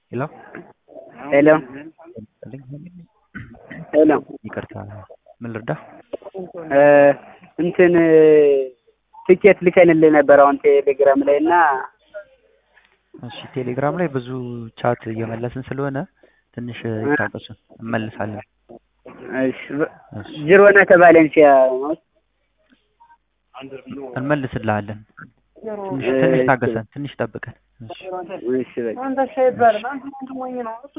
ሄሎ ሄሎ ሄሎ ይቅርታ፣ ምን ልርዳ? እንትን ትኬት ልከንልህ ነበር አሁን ቴሌግራም ላይ እና እሺ፣ ቴሌግራም ላይ ብዙ ቻት እየመለስን ስለሆነ ትንሽ ይታገሱን፣ እንመልሳለን። እሺ፣ ጅሮና ከቫሌንሲያ ነው። እንመልስልሃለን። ትንሽ ትንሽ ታገሰን፣ ትንሽ ጠብቀን። እሺ እሺ በቃ